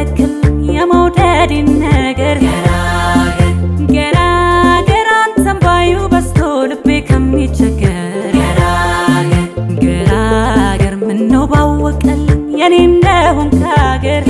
አረክልኝ የመውደድን ነገር ገራገር አንተን ባዩ በስቶ ልቤ ከሚቸገር ገራገር ምነው ባወቀልኝ የኔ እንደሆንክ ሀገር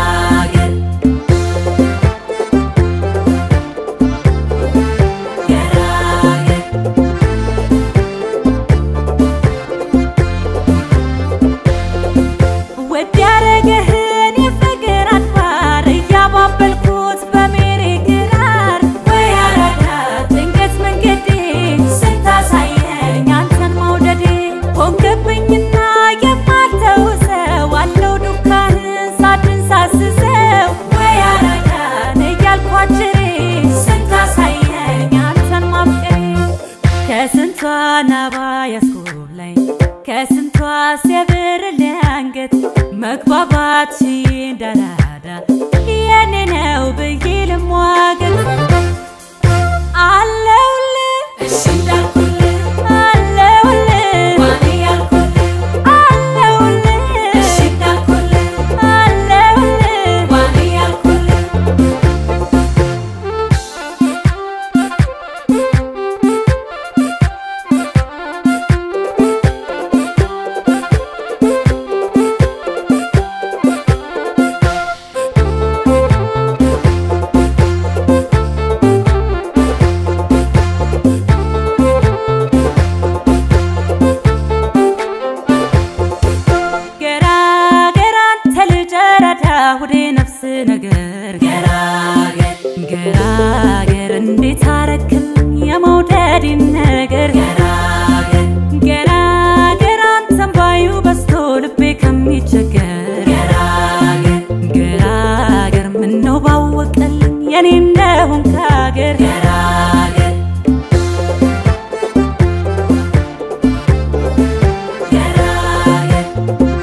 ውድ ያረገህን የፍቅር አድባር እያባበልኩት በሜሬ ግራር ወይ አራዳ ድንገት መንገዴ ስታሳየኝ አንተን መውደዴ ሆንክብኝና የማልተውሰው አለው ዱካህን ሳድን ሳስሰው ወይ አራዳን እያልኳችሬ ስታሳየኝ አንተን ማፍቀሬ ከስንቷ ናባ ያስኮብላኝ ከስንቷ ሲያብር አንገት መግባባት እንዳራዳ የኔ ነው ብዬ ልሟገት አለውልህ እሺ እንዳልኩልህ አለውልህ ዋኔ ያልኩልህ አለውልህ እሺ እንዳልኩልህ አለውልህ ዋኔ ያልኩልህ ገራገር አንተ ልጅ ረዳ ሁዴ ነፍስ ነገር ገራገር ገራገር እንዴት አረክልኝ የመውደድን ነገር ገራገር ገራገር አንተን ባዩ በስቶ ልቤ ከሚቸገር ገራገር ገራገር ምነው ባወቀልኝ የኔ እንደሆንክ ሀገር ገራገር ገራገር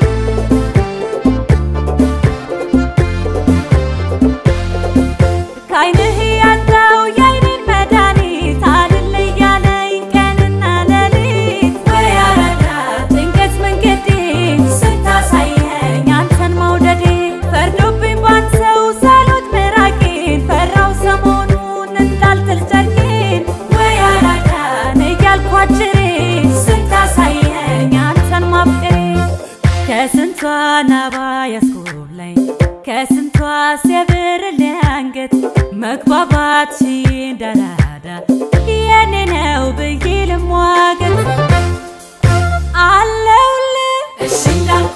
ከዓይንህ ያለው የዓይኔን መድኃኒት አልል እያለኝ ቀንና ሌሊት ወይ አራዳ ድንገት መንገዴ ስታሳየኝ አንተን መውደዴ ፈርዶብኝ ባንተው ሳሎት ምራቄን ፈራው ሰሞኑን እንዳልጥል ጨርቄን ወይ አራዳ ዳን እያልኳችሬ ስታሳየኝ አንተን ማፍቀሬ ከስንቷ ናባ ያስኮብላኝ ከስንቷ ሲያብር አንገት መግባባት እንዳራዳ የኔ ነው ብዬ ልሟገት አለውልህ እሺ እንዳልኩልህ